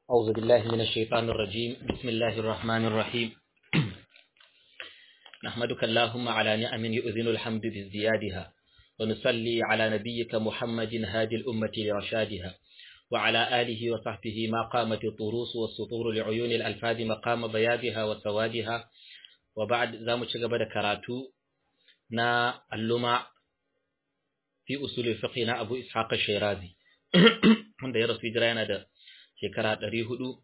أعوذ بالله من الشيطان الرجيم بسم الله الرحمن الرحيم نحمدك اللهم على نعم يؤذن الحمد بازديادها ونصلي على نبيك محمد هادي الأمة لرشادها وعلى آله وصحبه ما قامت الطروس والسطور لعيون الألفاظ مقام بياضها وسوادها وبعد ذا مشغب كراتو نا اللمع في أصول الفقه نا أبو إسحاق الشيرازي wanda ya rasu hijira yana da shekara ɗari hudu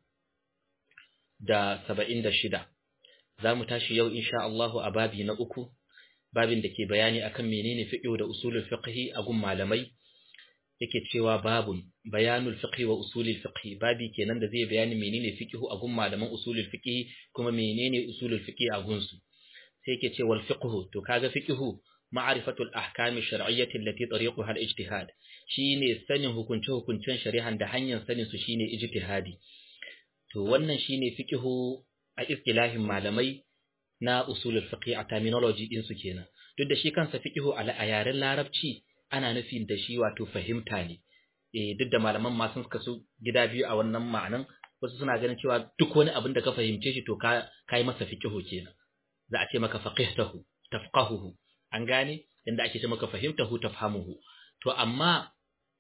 da saba'in da shida za mu tashi yau insha Allahu a babi na uku babin da ke bayani akan menene fiqh da usulul fiqh a gun malamai yake cewa babun bayanul fiqh wa usulul fiqh babi kenan da zai bayani menene fiqh a gun malaman usulul fiqh kuma menene usulul fiqh a gun su sai yake cewa al fiqh to kaga fiqh ma'rifatul ahkami shar'iyyati allati tariquha al-ijtihad shine sanin hukunce-hukuncen shari'an da hanyar sanin su shine ijtihadi to wannan shine fiqhu a istilahin malamai na usulul fiqh a terminology din su kenan duk da shi kansa fiqhu a yaren larabci ana nufin da shi wato fahimta ne eh duk da malaman ma sun kasu gida biyu a wannan ma'anan wasu suna ganin cewa duk wani abin da ka fahimce shi to ka kai masa fiqhu kenan za a ce maka faqihtahu tafqahuhu an gane inda ake ce maka fahimtahu tafhamuhu to amma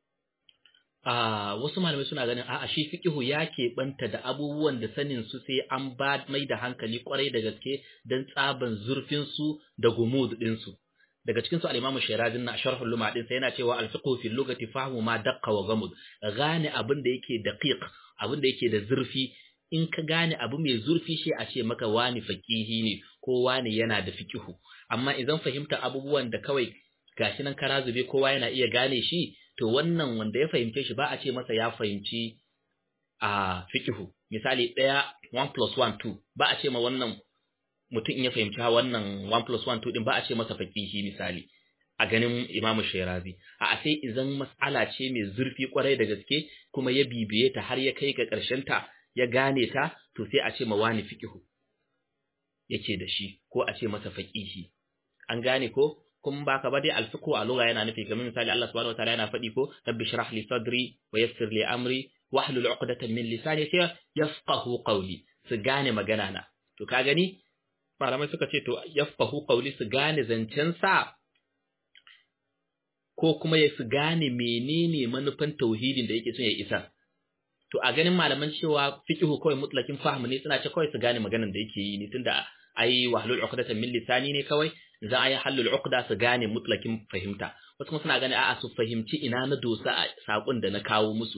a wasu malamai suna ganin a'a shi fiqhu ya keɓanta da abubuwan da sanin su sai an ba mai da hankali kwarai da gaske dan tsaban zurfin su da gumud din su daga cikin su al-Imam Shirazi na sharhul luma din sai yana cewa al-fiqhu fi lugati fahmu ma daqqa wa gamud gane abin da yake daqiq abin da yake da zurfi in ka gane abu mai zurfi shi a ce maka wani faqihi ne ko wani yana da fiqhu amma idan fahimta abubuwan da kawai gashi nan kara zube kowa yana iya gane shi to wannan wanda ya fahimce shi ba a ce masa ya fahimci a fiqhu misali ɗaya 1 plus 1 2 ba a ce ma wannan mutum in ya fahimci wannan 1 plus 1 2 din ba a ce masa faqihi misali a ganin Imam Shirazi a sai idan mas'ala ce mai zurfi kwarai da gaske kuma ya bibiye ta har ya kai ga ƙarshen ta ya gane ta to sai a ce ma wani fiqhu yake da shi ko a ce masa faqihi an gane ko kun baka ba dai alfiqhu a lugha yana nufi kamar misali Allah subhanahu wataala yana faɗi ko rabbi shrah li sadri wa yassir li amri wahlul 'uqdatan min lisani sai yafqahu qawli su gane magana na to ka gani malamai suka ce to yafqahu qawli su gane zancen sa ko kuma ya su gane menene manufan tauhidin da yake son ya isa to a ganin malaman cewa fiqhu kawai mutlakin fahmu ne suna ce kawai su gane maganar da yake yi ne tunda ai wahlul 'uqdatan min lisani ne kawai za a yi hallul uqda su gane mutlakin fahimta wasu kuma suna gane a'a su fahimci ina na dosa a sakon da na kawo musu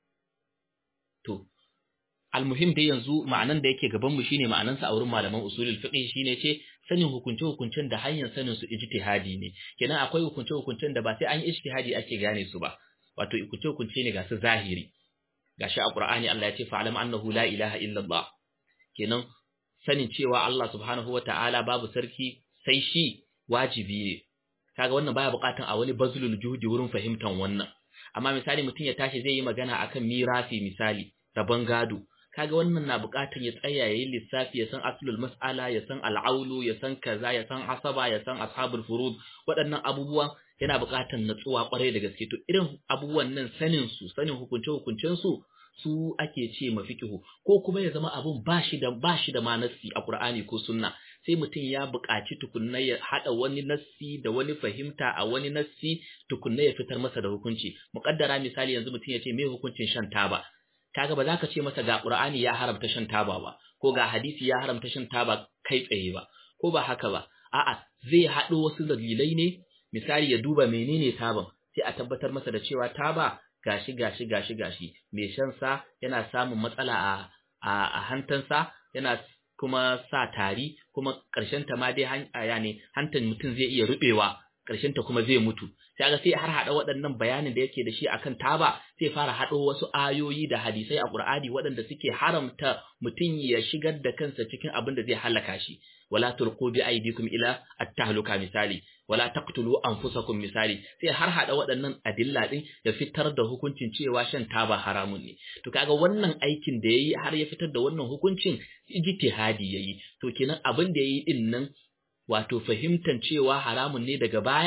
to almuhim dai yanzu ma'anan da yake gaban mu shine ma'anan sa a wurin malaman usulul fiqh shine ce sanin hukunce hukuncen da hanyar sanin su ijtihadi ne kenan akwai hukunce hukuncen da ba sai an yi ijtihadi ake gane su ba wato hukunce hukunce ne ga su zahiri gashi a qur'ani Allah ya ce fa'alam annahu la ilaha illallah kenan sanin cewa Allah subhanahu wata'ala babu sarki sai shi wajibi ne kaga wannan baya bukatan a wani bazlul juhudi wurin fahimtar wannan amma misali mutum ya tashi zai yi magana akan mirasi misali rabon gado kaga wannan na bukatan ya tsaya yayi lissafi ya san aslul mas'ala ya san al'aulu ya san kaza ya san asaba ya san ashabul furud waɗannan abubuwa yana bukatan natsuwa kwarai da gaske to irin abubuwan nan sanin su sanin hukunce hukuncen su su ake ce mafikihu ko kuma ya zama abun bashi da bashi da manasi a Qur'ani ko sunna sai mutum ya buƙaci tukunna ya haɗa wani nassi da wani fahimta a wani nassi tukunna ya fitar masa da hukunci muƙaddara misali yanzu mutum ya ce me hukuncin shan taba kaga ba za ka ce masa ga Qur'ani ya haramta shan taba ba ko ga hadisi ya haramta shan taba kai tsaye ba ko ba haka ba a'a zai haɗo wasu dalilai ne misali ya duba menene taban sai a tabbatar masa da cewa taba gashi gashi gashi gashi mai shan sa yana samun matsala a a hantansa yana kuma sa tari kuma ƙarshen ta ma dai hanya ne hantan mutum zai iya rubewa ƙarshen ta kuma zai mutu sai ga sai har hada waɗannan bayanin da yake da shi akan taba sai fara hado wasu ayoyi da hadisai a Qur'ani waɗanda suke haramta mutum ya shigar da kansa cikin abin da zai halaka shi wala tulqu bi aydikum ila at-tahluka misali wala taqtulu anfusakum misali sai har hada waɗannan adilla din ya fitar da hukuncin cewa shan taba haramun ne to kaga wannan aikin da yayi har ya fitar da wannan hukuncin ijtihadi yayi to kenan abin da yayi din nan wato fahimtan cewa haramun ne daga baya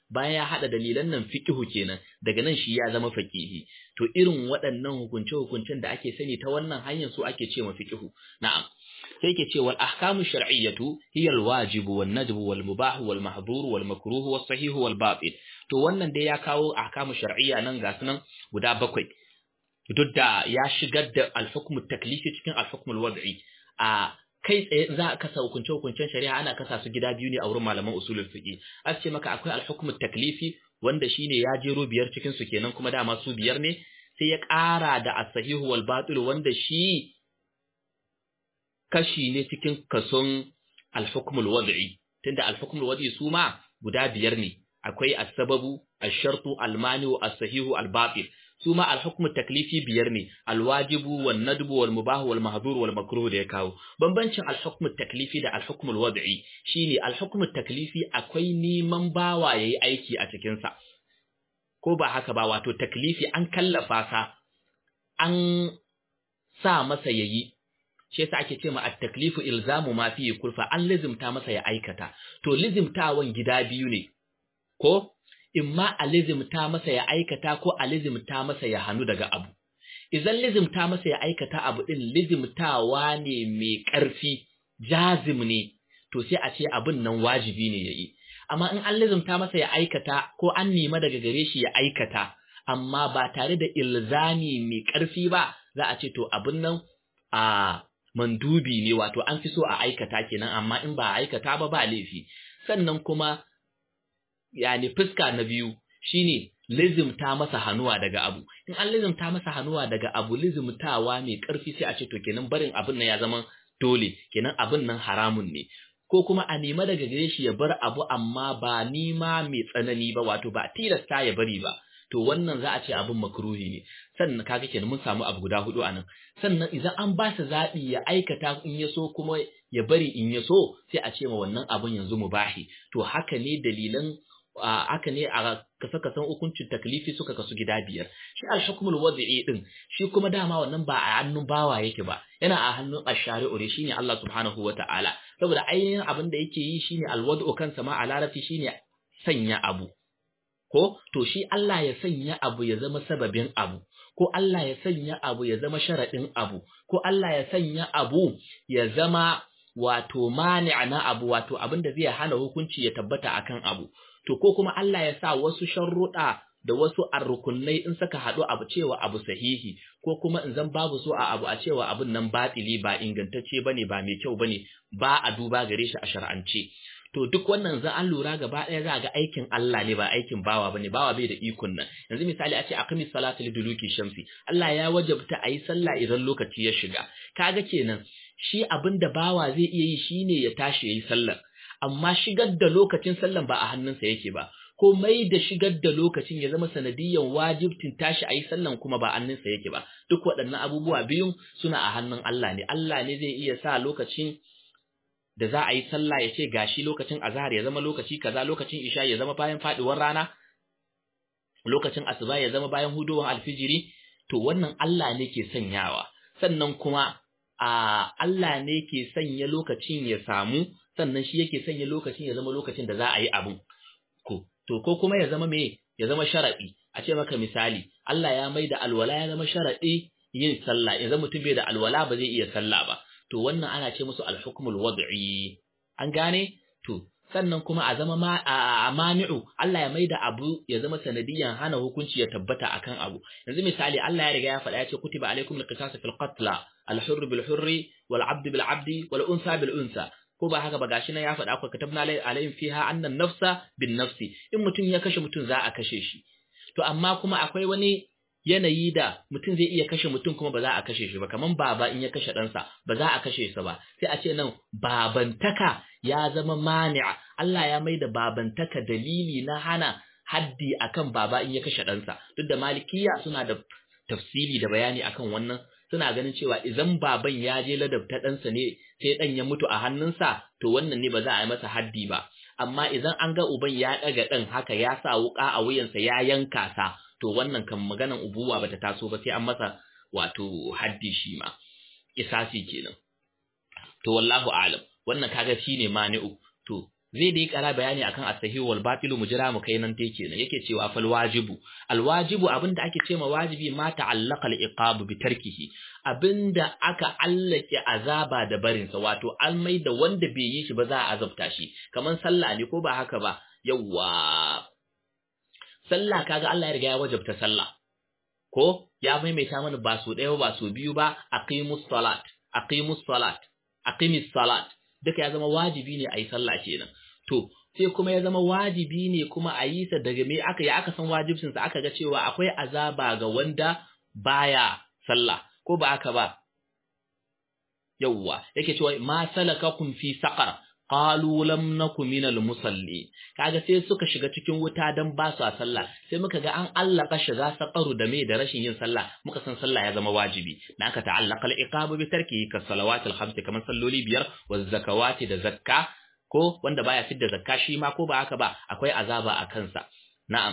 bayan ya hada dalilan nan fiqhu kenan daga nan shi ya zama faqihi to irin waɗannan hukunce hukuncen da ake sani ta wannan hanyar su ake ce ma fiqhu na'am sai ke ce wal ahkamu shar'iyyatu hiya al wajibu wan nadbu wal mubah wal mahdhur wal makruh was sahih wal batil to wannan dai ya kawo ahkamu shar'iyya nan ga sunan guda bakwai duk da ya shigar da al hukmu taklifi cikin al hukmu al wad'i a kai tsaye za a kasa hukunce hukuncen shari'a ana kasa su gida biyu ne a wurin malaman usulul fiqh a ce maka akwai al hukmu taklifi wanda shine ya jero biyar cikin su kenan kuma dama su biyar ne sai ya ƙara da as-sahihu wal batil wanda shi kashi ne cikin kason al-hukmul wad'i tunda al-hukmul wad'i su ma guda biyar ne akwai as-sababu ash-shartu al-mani'u as-sahihu al-batil su ma al-hukmut taklifi biyar ne al-wajibu wan nadbu wal mubah wal mahdhur wal makruh da ya kawo bambancin al-hukmut taklifi da al-hukmul wad'i shine al-hukmut taklifi akwai neman bawa yayi aiki a cikin sa ko ba haka ba wato taklifi an kallafa sa an sa masa yayi shi yasa ake ce ma at-taklifu ilzamu ma fi kulfa an lizimta masa ya aikata to lizimtawan gida biyu ne ko imma a lizimta masa ya aikata ko a lizimta masa ya hanu daga abu idan lizimta masa ya aikata abu din lizimtawa ne mai ƙarfi jazim ne to sai a ce abin nan wajibi ne yayi amma in an lizimta masa ya aikata ko an nema daga gare shi ya aikata amma ba tare da ilzami mai ƙarfi ba za a ce to abin nan a mandubi ne wato an fi so a aikata kenan amma in ba a aikata ba ba laifi sannan kuma yani fuska na biyu shine lizimta masa hannuwa daga abu in an lizimta masa hannuwa daga abu lizimtawa mai karfi sai a ce to kenan barin abin nan ya zama dole kenan abin nan haramun ne ko kuma a nema daga gare shi ya bar abu amma ba nima mai tsanani ba wato ba tilasta ya bari ba to wannan za a ce abin makruhi ne sannan kaga kenan mun samu abu guda hudu anan sannan idan an ba sa zabi ya aikata in ya so kuma ya bari in ya so sai a ce ma wannan abin yanzu mubahi to haka ne dalilan haka ne a kasa kasan hukuncin taklifi suka kasu gida biyar shi al-hukmul wad'i din shi kuma dama wannan ba a hannun bawa yake ba yana a hannun ash-shari'u ne shine Allah subhanahu wata'ala saboda ainihin abin da yake yi shine al-wad'u kansa ma a larabci shine sanya abu ko to shi Allah ya sanya abu ya zama sababin abu ko Allah ya sanya abu ya zama sharadin abu ko Allah ya sanya abu ya zama wato mani'a na abu wato abin da zai hana hukunci ya tabbata akan abu to ko kuma Allah ya sa wasu sharruɗa da wasu arrukunnai in saka haɗu abu cewa abu sahihi ko kuma in zan babu so a abu a cewa abin nan batili ba ingantacce bane ba mai kyau bane ba a duba gare shi a shar'ance to duk wannan zan an lura gaba ɗaya za ga aikin Allah ne ba aikin bawa bane bawa bai da ikon nan yanzu misali a ce aqimi salatu liduluki shamsi Allah ya wajabta a yi sallah idan lokaci ya shiga kaga kenan shi abin da bawa zai iya yi shine ya tashi yayi sallar amma shigar da lokacin sallan ba a hannunsa yake ba ko mai da shigar da lokacin ya zama sanadiyan wajibtin tashi a yi sallan kuma ba hannunsa yake ba duk waɗannan abubuwa biyun suna a hannun Allah ne Allah ne zai iya sa lokacin da za a yi sallah ya ce gashi lokacin azhar ya zama lokaci kaza lokacin isha ya zama bayan faduwar rana lokacin asuba ya zama bayan hudowar alfijiri to wannan Allah ne ke sanyawa sannan kuma a Allah ne ke sanya lokacin ya samu sannan shi yake sanya lokacin ya zama lokacin da za a yi abin ko to ko kuma ya zama me ya zama sharadi a ce maka misali Allah ya mai da alwala ya zama sharadi yin sallah ya zama mutum bai da alwala ba zai iya sallah ba to wannan ana ce musu al-hukmul wad'i an gane to sannan kuma a zama ma a mani'u Allah ya maida abu ya zama sanadiyan hana hukunci ya tabbata akan abu yanzu misali Allah ya riga ya faɗa ya ce kutiba alaikum al-qisas fil qatl al-hurr bil hurri wal 'abd bil 'abdi wal unsa bil unsa ko ba haka ba gashi nan ya faɗa ku katabna alaihim fiha annan nafsa bin nafsi in mutum ya kashe mutum za a kashe shi to amma kuma akwai wani yanayi da mutum zai iya kashe mutum kuma ba za a kashe shi ba kaman baba in ya kashe ɗansa ba za a kashe sa ba sai a ce nan babantaka ya zama mani'a Allah ya mai da babantaka dalili na hana haddi akan baba in ya kashe ɗansa duk da malikiya suna da tafsiri da bayani akan wannan suna ganin cewa idan baban ya je ladabta ɗansa ne sai ɗan ya mutu a hannunsa to wannan ne ba za a yi masa haddi ba amma idan an ga uban ya ɗaga ɗan haka ya sa wuƙa a wuyansa ya yanka sa to wannan kan maganan ubuwa bata taso ba sai an masa wato haddi shi ma isasi kenan to wallahu alam wannan kaga shine mani'u to zai dai kara bayani akan as-sahih wal batil mu jira mu kai nan te kenan yake cewa fal wajibu al wajibu abinda ake cewa wajibi ma ta'allaqa al iqab bi tarkihi abinda aka allake azaba da barin sa wato an mai da wanda bai yi shi ba za a azabta shi kaman sallah ne ko ba haka ba yawa sallah kaga Allah ya riga ya wajabta sallah ko ya maimaita mana ba so ɗaya ba so biyu ba aqimus salat aqimus salat aqimis salat duka ya zama wajibi ne a yi sallah kenan to sai kuma ya zama wajibi ne kuma a yi sa daga me aka ya aka san wajibcin sa aka ga cewa akwai azaba ga wanda baya sallah ko ba aka ba yawwa yake cewa ma salakakum fi saqar qalu lam nakum minal musalli kaga sai suka shiga cikin wuta dan ba su sallah sai muka ga an allaka shiga saqaru da me da rashin yin sallah muka san sallah ya zama wajibi dan aka ta'allaka al-iqabu bi tarki ka salawatil khams kaman salloli biyar wa zakawati da zakka ko wanda baya fidda zakka shi ma ko ba haka ba akwai azaba a kansa na'am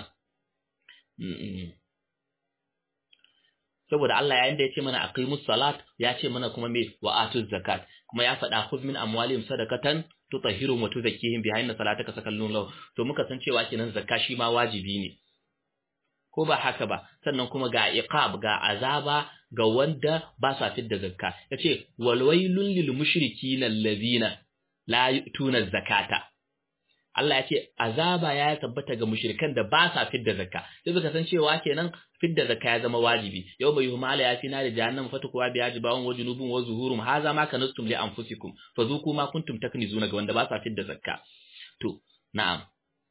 saboda Allah yayin da ya ce mana aqimus salat ya ce mana kuma me wa atuz zakat kuma ya faɗa khudh min amwalihim sadaqatan tutahhiruhum wa tuzakkihim biha inna salataka sakallun law to muka san cewa kenan zakka shi ma wajibi ne ko ba haka ba sannan kuma ga iqab ga azaba ga wanda ba sa fidda zakka yace wal wailul lil mushrikin allazina la yutuna zakata Allah ya ce azaba ya tabbata ga mushrikan da ba sa fidda zakka sai suka san cewa kenan fidda zakka ya zama wajibi yau bai huma ya fi na da jahannam fatukuwa bi ajibawun wa junubun wa zuhurum haza ma kanastum li anfusikum fazuku ma kuntum taknizuna ga wanda ba sa fidda zakka to na'am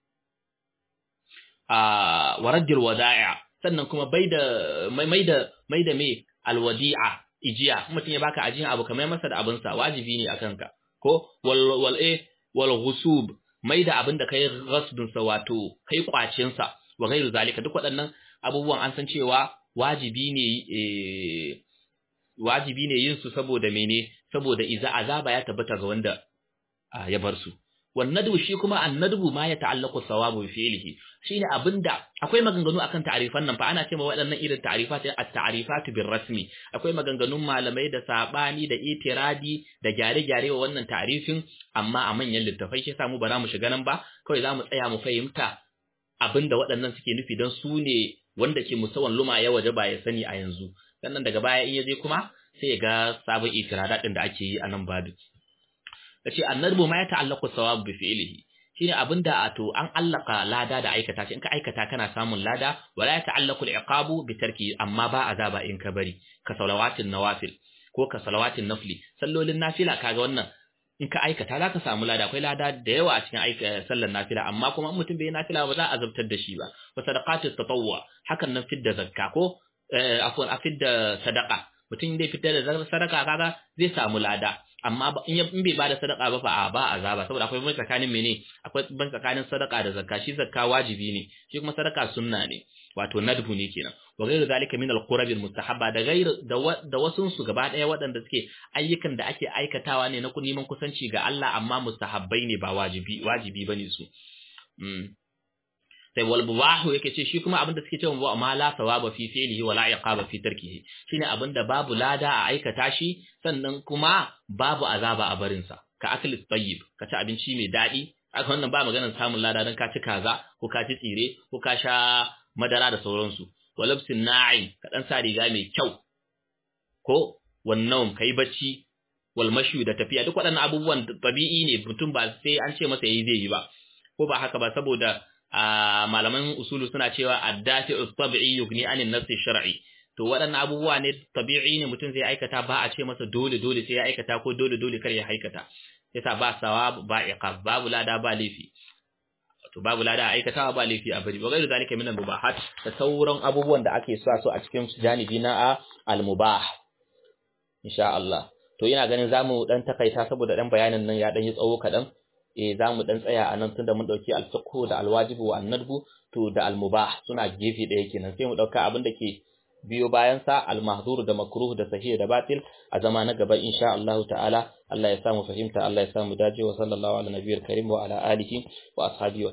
ah warajjul wada'a sannan kuma bai da mai da mai da me alwadi'a ijiya mutum ya baka ajiyan abu kamar masa da abinsa wajibi ne akan ka ko wal wal eh wal ghusub mai da abin da kai ghasbin sa wato kai kwacin sa wa ghairu zalika duk waɗannan abubuwan an san cewa wajibi ne eh wajibi ne yin su saboda mene saboda iza azaba ya tabbata ga wanda ya bar su wannadu shi kuma annadbu ma ya ta'allaqu sawabu bi fi'lihi shine abinda akwai maganganu akan ta'rifan nan fa ana cewa waɗannan irin ta'rifat at-ta'rifatu bir rasmi akwai maganganun malamai da sabani da itiradi da gyare-gyare wa wannan ta'rifin amma a manyan littafai shi yasa mu ba za mu shiga nan ba kawai za mu tsaya mu fahimta abinda waɗannan suke nufi don su ne wanda ke musawan luma ya waje ba ya sani a yanzu sannan daga baya in ya je kuma sai ya ga sabon itirada din da ake yi a nan babu yace annadbu ma ya ta'allaqu sawabu bi fi'lihi shine abinda a to an allaka lada da aikata shi in ka aikata kana samun lada wala ya ta'allaqu al-iqabu bi tarki amma ba azaba in ka bari ka salawatin nawafil ko ka salawatin nafli sallolin nafila kaga wannan in ka aikata za ka samu lada akwai lada da yawa a cikin aika sallar nafila amma kuma mutum bai nafila ba za a zabtar da shi ba wa sadaqatu tatawwa hakan nan fidda zakka ko afwan a fidda sadaqa mutum zai fitar da sadaka kaga zai samu lada amma in bai bada sadaka ba fa a ba azaba saboda akwai ban tsakanin mene akwai ban tsakanin sadaka da zakka shi zakka wajibi ne shi kuma sadaka sunna ne wato nadbu ne kenan wa ghairu zalika min al-qurab al-mustahabba da ghairu da wasun su gaba daya waɗanda suke ayyukan da ake aikatawa ne na neman kusanci ga Allah amma mustahabbai ne ba wajibi wajibi bane su sai wal mubahu yake ce shi kuma abinda suke cewa ba ma la sawaba fi fi'lihi wa la iqaba fi tarkihi shine abinda babu lada a aikata shi sannan kuma babu azaba a barin sa ka akli tayyib ka ci abinci mai dadi aka wannan ba maganar samun lada dan ka ci kaza ko ka ci tsire ko ka sha madara da sauransu walabsin na'im ka dan sa riga mai kyau ko wannan kai bacci wal mashu da tafiya duk waɗannan abubuwan tabi'i ne mutum ba sai an ce masa yayi zai yi ba ko ba haka ba saboda malaman usulu suna cewa addafi'u tabi'i yughni anin nafsi shar'i to waɗannan abubuwa ne tabi'i ne mutum zai aikata ba a ce masa dole dole sai ya aikata ko dole dole kar ya aikata yasa ba sawab ba iqab babu lada ba laifi to babu lada aikatawa ba laifi a bari bagairu zalika min al-mubahat da sauran abubuwan da ake so so a cikin janibi na al-mubah insha Allah to ina ganin zamu dan takaita saboda dan bayanin nan ya dan yi tsawo kadan eh zamu dan tsaya a nan tunda mun dauki al-fiqh da al-wajib wa an-nadbu to da al-mubah suna gefe daya kenan sai mu dauka abin da ke biyo bayan sa al-mahdhur da makruh da sahih da batil a zama na gaba insha Allah ta'ala Allah ya samu fahimta Allah ya samu dace wa sallallahu ala nabiyil karim wa ala alihi wa ashabihi